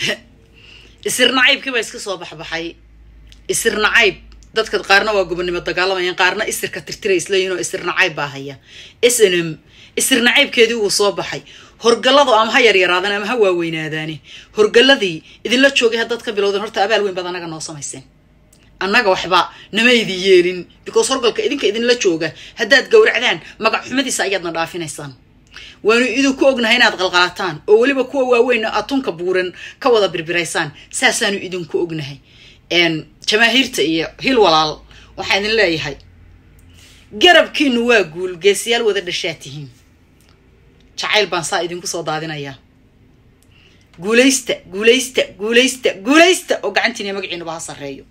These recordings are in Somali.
isir nacaybkii baa iska soo baxbaxay isir nacayb dadka qaarna waa gobonimo dagaalamayaan qaarna isirka tirtira isleeyihin oo isir nacayb baa haya snm isir nacaybkeedii wuu soo baxay horgalladu ama ha yaryaraadaan ama ha waaweynaadaani horgalladii idinla joogay haddaad ka bilowdeen horta abaal weyn baad anaga noo samayseen annaga waxba nama idin yeelin because horgalka idinka idinla jooga haddaad gowracdaan magac xumadiisa ayaadna dhaafinaysaan waanu idinku ognahay inaad qalqalataan oo weliba kuwa waaweynna atunka buuran ka wada birbiraysaan saasaanu idinku ognahay jamaahiirta iyo hil walaal waxaa idin leeyahay garabkiinu waa guul geesiyaal wada dhashaa tihiin jacayl baan saa idinku soo daadinayaa guulaysta guulaysta guulaysta guulaysta oo gacantiina magaciinuba ha sarreeyo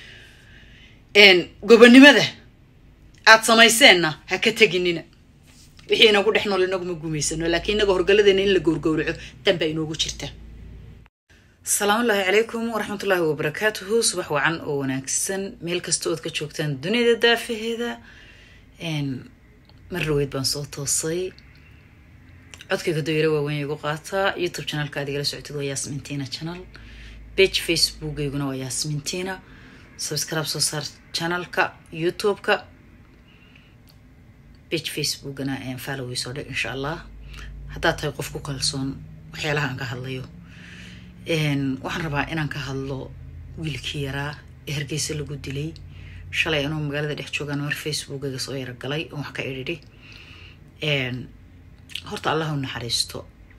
gobonimada aad samayseenna ha ka teginina wixii inagu dhex nool inaguma gumaysano laakiin inaga horgaladeena in la gowrgowraco danbaa inoogu jirta asalaamu ullaahi calaykum waraxmatullaahi wabarakaatuhu subax wacan oo wanaagsan meel kasta ood ka joogtaan dunida daafaheeda mar raweyd baan soo toosay codkayga doyaro waaweyn igu qaataa youtube channelka aad igala socotid waa yaasmintina channel bage facebookayguna waa yaasmintina subscribe soo saar channelka youtube-ka bage facebookana followay soo dhig insha allah haddaad tahay qof ku kalsoon waxyaalaha aan ka hadlayo waxaan rabaa inaan ka hadlo wiilkii yaraa ee hargeysa lagu dilay shalay anuu magaalada dhex joogaan mar facebookaga soo yarogalay oon wax ka idhidhi horta allah u naxariisto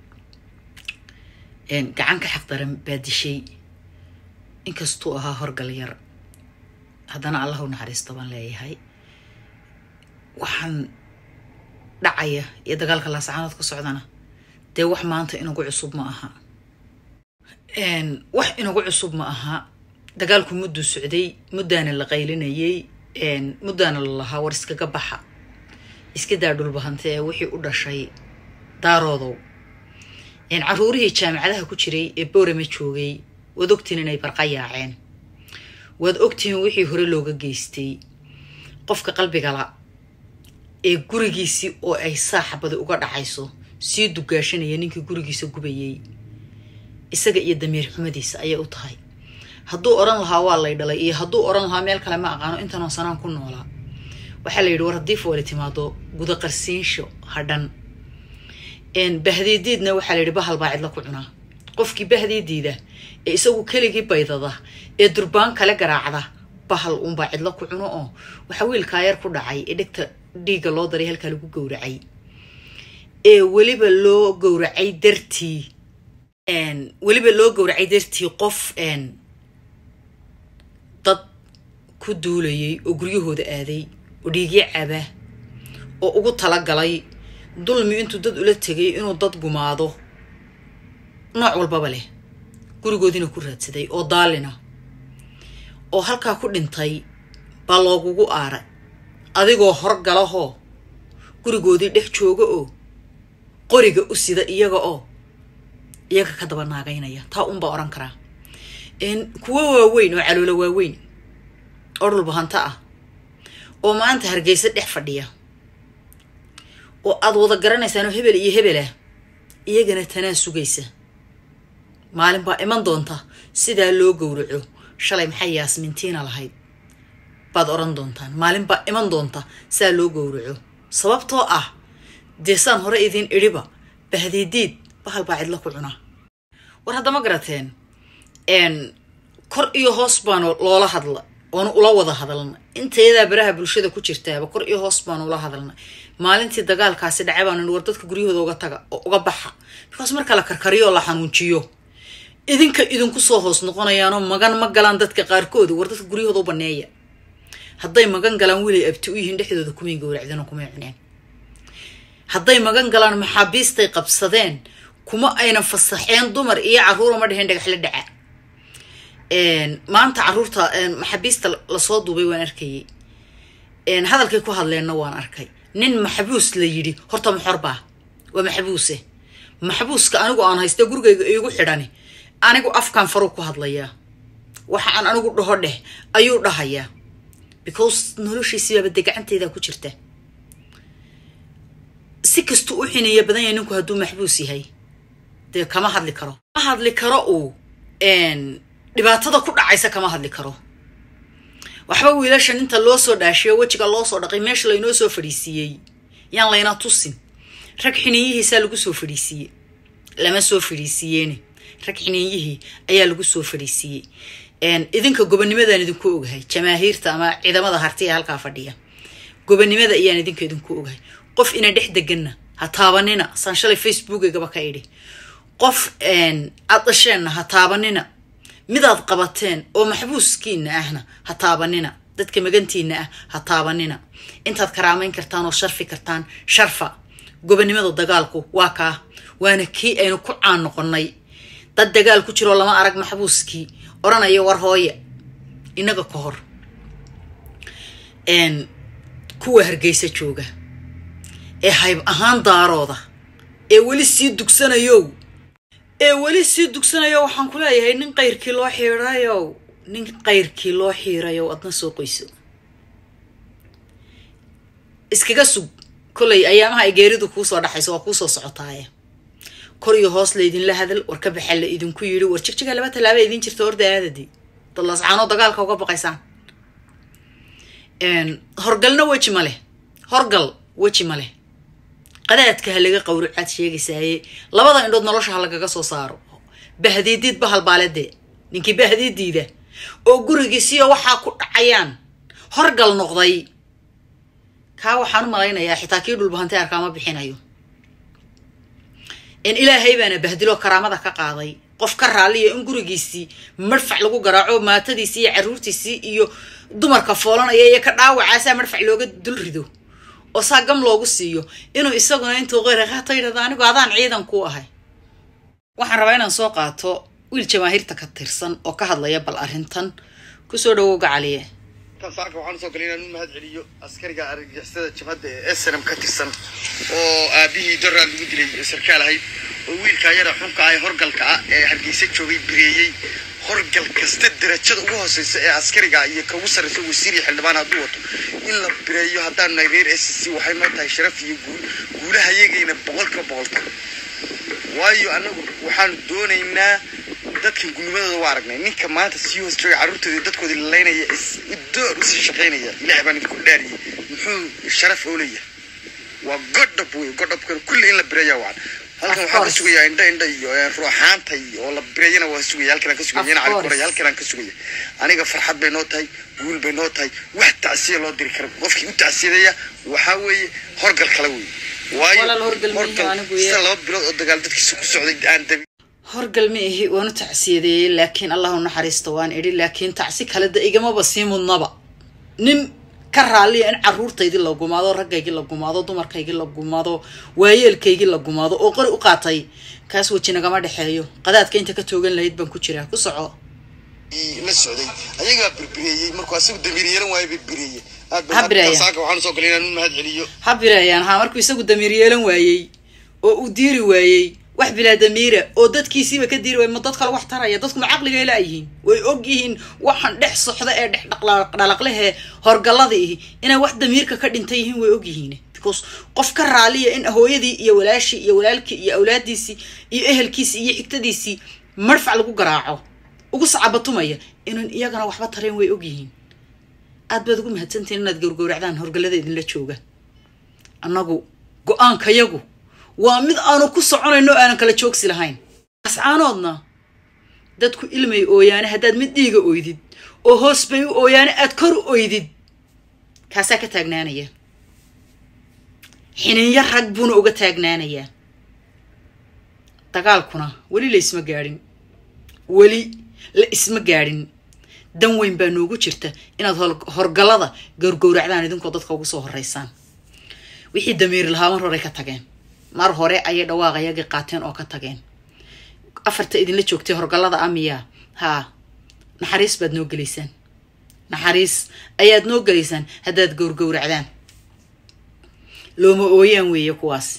gacan ka xaq daran baa dishay inkastuu ahaa horgal yar haddana allah u naxariisto baan leeyahay waxaan dhacaya iyo dagaalka laasacaanood ka socdana dee wax maanta inagu cusub ma aha wax inagu cusub ma aha dagaalku mudduu socday muddaana la qaylinayay muddaana la lahaa war iskaga baxa iska daa dhulbahante ee wixii u dhashay daaroodow caruurihii jaamacadaha ku jiray ee boorame joogay waad ogtihiin inay barqayaaceen waad ogtihiin wixii hore looga geystay qofka qalbigala ee gurigiisii oo ay saaxabadi uga dhacayso sii dugaashanaya ninkii gurigiisa gubayay isaga iyo damiir xumadiisa ayay u tahay hadduu odhan lahaa waa lay dhalay iyo hadduu odhan lahaa meel kale ma aqaano intanoo sanaan ku noolaa waxaa la yidhi war haddii foole timaado gudaqarsiinsho hadhan bahdiidiidna waxaa la yidhi bahal baa cidla ku cunaa qofkii bahdiidiida ee isagu keligii baydada ee durbaan kale garaacda bahal uunbaa cidla ku cuno oo waxaa wiilkaa yar ku dhacay ee dhegta dhiigga loo daray halkaa lagu gowracay ee weliba loo gowracay dartii weliba loo gowracay dartii qof dad ku duulayay oo guryahooda aaday oo dhiigyo caba oo ugu talagalay dulmi intuu dad ula tegay inuu dad gumaado nooc walbaba leh gurigoodiina ku raadsaday oo daalina oo halkaa ku dhintay baa loogugu aaray adigoo horgalahoo gurigoodii dhex jooga oo qoriga u sida iyaga oo iyaga ka daba naagaynaya taa unbaa odhan karaa kuwo waaweyn oo caloola waaweyn oo dhulbahanto ah oo maanta hargeysa dhex fadhiya oo aad wada garanaysaanoo hebel iyo hebelah iyagana tanaa sugaysa maalin baa iman doonta sidaa loo gowraco shalay maxay yaasmintiina lahayd baad odhan doontaan maalin baa iman doonta sidaa loo gowraco sababtoo ah dee saan hore idiin idhiba bahdiidiid bahal baa cidla ku cunaa war haddama garateen kor iyo hoos baanu loola hadla oonu ula wada hadalna inteedaa baraha bulshada ku jirtaaba kor iyo hoos baanu ula hadalna maalintii dagaalkaasi dhacay baanu war dadka guryahooda uga taga oo uga baxa bikaas marka la karkariyo oo la xanuunjiyo idinka idinku soo hoos noqonayaanoo magan ma galaan dadka qaarkooda war dadka guryahooda u baneeya hadday magan galaan wiilay abti u yihiin dhexdooda kumay gowracdeen oo kumay cuneen hadday magan galaan maxaabiistay qabsadeen kuma aynan fasaxeen dumar iyo carruura ma dheheen dhagaxla dhaca maanta caruurta maxaabiista lasoo duubay waan arkayay hadalkay ku hadleenna waan arkay nin maxbuus la yidhi horta maxorbaa waa maxbuuse maxbuuska anigu aan hayste gurigayga iigu xidhani anigu afkaan faruu ku hadlayaa waxa aan anigu dhaho dheh ayuu dhahayaa because noloshiisibaaba dee gacanteydaa ku jirta si kastuu u xineeya badan yahay ninku hadduu maxbuus yahay dee kama hadli karo ma hadli karo uu dhibaatada ku dhacaysa kama hadli karo waxba wiilashan inta loo soo dhaashiyo wejiga loo soo dhaqay meesha laynoo soo fadhiisiiyey yaan layna tusin rag xiniinyihiisaa lagu soo fadhiisiiyey lama soo fadhiisiiyeene rag xiniinyihii ayaa lagu soo fadhiisiiyey idinka gobonimadaan idinku ogahay jamaahiirta ama ciidamada hartiya halkaa fadhiya gobonimada ayaan idinka idinku ogahay qof ina dhex deganna ha taabanina saan shalay facebookegaba ka idhi qof aad dhasheenna ha taabanina midaad qabateen oo maxbuuskiina ahna ha taabanina dadka magantiina ah ha taabanina intaad karaamayn kartaan oo sharfi kartaan sharfa gobonimada dagaalku waa kaa waana kii aynu ku caan noqonnay dad dagaal ku jiroo lama arag maxbuuskii odhanaya war hooye inaga ka hor kuwa hargeysa jooga ee hayb ahaan daarooda ee weli sii dugsanayow ee weli sii dugsanayo waxaan ku leeyahay nin qayrkii loo xiirayow nin qayrkii loo xiirayow adna soo qoyso iskaga sug kollay ayaamaha ay geeridu kuusoo dhaxayso waa kuusoo socotaaye kor iyo hoos laydinla hadal war ka baxa la idinku yidhi war jigjiga laba tallaaba idin jirta horda aadadii dadlascaanoo dagaalka uga baqaysaan horgalna weji ma leh horgal weji ma leh qadaadka ha laga qawricaad sheegaysaaye labada indhood nolosha ha lagaga soo saaro bahdiidiid bahalbaaledee ninkii bahdiidiida oo gurigiisiyo waxaa ku dhacayaan horgal noqday kaa waxaan u malaynayaa xitaa kii dhulbahantay arkaama bixinayo in ilaahay baana bahdiloo karaamada ka qaaday qof ka raalliya in gurigiisii madfac lagu garaaco maatadiisii iyo caruurtiisii iyo dumarka foolanaya iyo ka dhaawacaasaa madfac looga dul rido oo saa gam loogu siiyo inuu isaguna intuu qeyraqaato yidhahdo anigu adaan ciidan ku ahay waxaan rabaa inaan soo qaato wiil jamaahiirta ka tirsan oo ka hadlaya bal arrintan kusoo dhawow gacaliye saaka waxaan usoo galay inaan u mahad celiyo askariga argagixisada jabhadda ee snm ka tirsan oo aabihii doraad lagu dilay sarkaal ahayd oo wiilka yara xunka ah ee horgalka ah ee hargeysa joogay bireeyey horgal kasta darajada ugu hooseysa ee askariga iyo ka ugu sarreysa wasiir iyo xildhibaan hadduu wato in la bireeyo haddaanu nahay reer s c waxay noo tahay sharaf iyo guul guulaha yagayna boqolka boqolka waayo annagu waxaanu doonaynaa dadkan gulnimadooda waa aragnay ninka maanta sii hoos jooga carruurtooda dadkooda lalaynaya door usii shaqaynaya ilaah baan idinku dhaariyey muxuu sharaf oo leeyahay waa godhab wey godhabkan kulli in la bireeya wacan halkan waxaan ka sugayaa indha indha iyo ruuxaanta oo la bireeyana waa sugaya halkan aan ka sugaya ina cali koray halkan aan ka sugaya aniga farxad bay noo tahay guul bay noo tahay wax tacsiya loo diri karo qofkii u tacsiyadaya waxaa weeye horgal kale wey waayo horgal sida laba bilood oo dagaal dadkiisa ku socday aan dabi horgal ma ihi waanu tacsiyadeeyey laakiin allahu naxariista waan idhi laakiin tacsi kale da igamaba sii mudnaba nin ka raalliya in caruurtaydii la gumaado raggaygii la gumaado dumarkaygii la gumaado waayeelkaygii la gumaado oo qori u qaatay kaas weji nagama dhexeeyo qadaadka inta ka toogan lahayd baan ku jiraa ku soco la socday ayagaa birbireeyey markuu asagu damiir yeelan waayo birbireeye Ha bireeya. saaka waxaan usoo galay inaan u mahad celiyo ha bireeyaan haa markuu isagu damiir yeelan waayey oo uu diiri waayey wax bilaa damiira oo dadkiisiiba ka diiri waayey ma dad kale wax taraya dadku ma caqligay laayihiin way og yihiin waxaan dhex socda ee dhex dhaqdhalaqlehee horgallada ihi inay wax damiirka ka dhintan yihiin way og yihiin because qof ka raaliya in hooyadii iyo walaashii iyo walaalkii iyo awlaadiisii iyo ehelkiisii iyo xigtadiisii marfac lagu garaaco ugu sacabatumaya inaan iyagana waxba tareen way og yihiin aad baad ugu mahadsantihin inaad gowrgowracdaan horgallada idinla jooga annagu go-aankayagu waa mid aanu ku soconayno o aanan kala joogsi lahayn ascaanoodna dadku ilmay ooyaane haddaad mid dhiiga oydid oo hoos bay u ooyaane aad kor u oydid kaasaa ka taagnaanaya xiniinyo rag buuna uga taagnaanayaa dagaalkuna weli la isma gaadhin weli la isma gaadhin dan weyn baa noogu jirta inaad hol- horgallada gowrgowracdaan idinkoo dadka ugu soo horeysaan wixii damiir lahaa mar horey ka tageen mar hore ayay dhawaaqayagii qaateen oo ka tageen afarta idinla joogtay horgallada amiya haa naxariis baad noo gelaysaan naxariis ayaad noo gelaysaan haddaad gowrgowracdaan looma ooyaan weeye kuwaas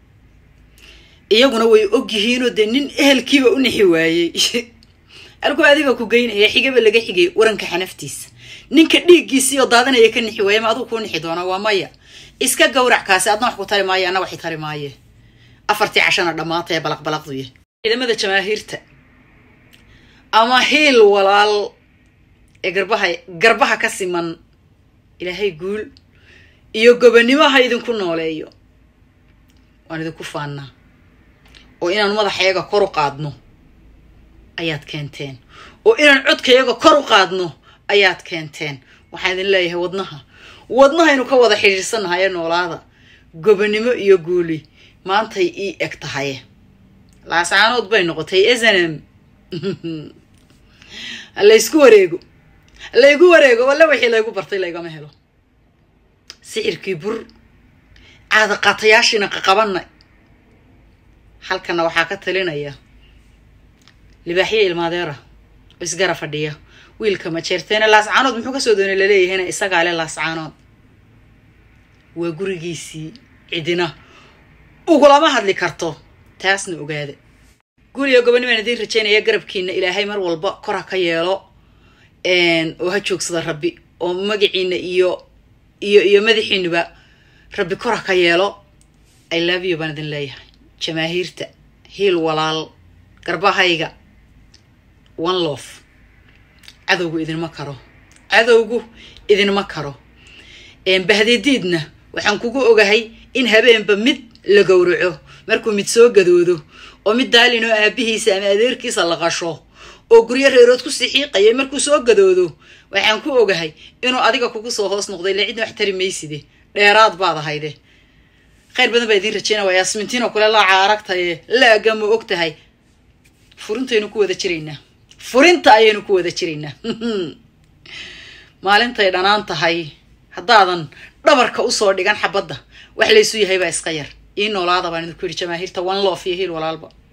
iyaguna way og yihiinoo dee nin ehelkiiba u nixi waayey halkuu adiga ku geynaya xigaba laga xigay waranka xanaftiisa ninka dhiiggiisii oo daadanaya ka nixi waaya ma aduu kuu nixi doonaa waa maya iska gowrac kaasi adna wax ku tari maayo anna waxi tari maaye afartii cashana dhammaatay balaqbalaqduya ciidamada jamaahiirta ama hiil walaal ee garbaha garbaha ka siman ilaahay guul iyo gobonnimo ha idinku nooleeyo waan idinku faannaa oo inaanu madaxayaga kor u qaadno ayaad keenteen oo inaan codkayaga kor u qaadno ayaad keenteen waxaan idin leeyahay wadnaha wadnahaynu ka wada xidhiidhsannahay ee noolaada gobonnimo iyo guuli maantay ii eg tahay laascaanood bay noqotay snm laysku wareego laygu wareego walla wixii laygu bartay laygama helo sixirkii bur caadaqaatayaashiina qaqabanay halkana waxaa ka talinaya libaaxyo ilmaadeera oo isgara fadhiya wiilka majeerteene laascaanood muxuu kasoo doonay laleeyahayna isagaa le laascaanood waa gurigiisii cidina ugulama hadli karto taasna ogaada guuliyo gobonni baan idiin rajaynaya garabkiina ilaahay mar walba kor ha ka yeelo oo ha joogsada rabbi oo magaciina iyo iyo iyo madaxiinuba rabbi kor ha ka yeelo i love you baan idin leeyahay jamaahiirta hiil walaal garbahayga one lof cadowgu idinma karo cadowgu idinma karo bahdidiidna waxaan kugu ogahay in habeenba mid la gowraco markuu mid soo gadoodo oo mid daalin oo aabihiisa ama adeerkiisa la qasho oo guryo reerood ku sixiiqayay markuu soo gadoodo waxaan ku ogahay inuu adiga kugu soo hoos noqday ila cidna wax tari mayside dheeraad baad ahayde khayr badan baa idiin rajeynaya waa yaasmintiinoo kule laaca aragtaye laaga ma og tahay furintaynu ku wada jiraynaa furinta ayaynu ku wada jiraynaa maalintay dhanaan tahay haddaadan dhabarka usoo dhigan xabadda wax laysu yahay baa iska yar ii noolaada baan idinku yidhi jamaahiirta one lof iyo hiil walaalba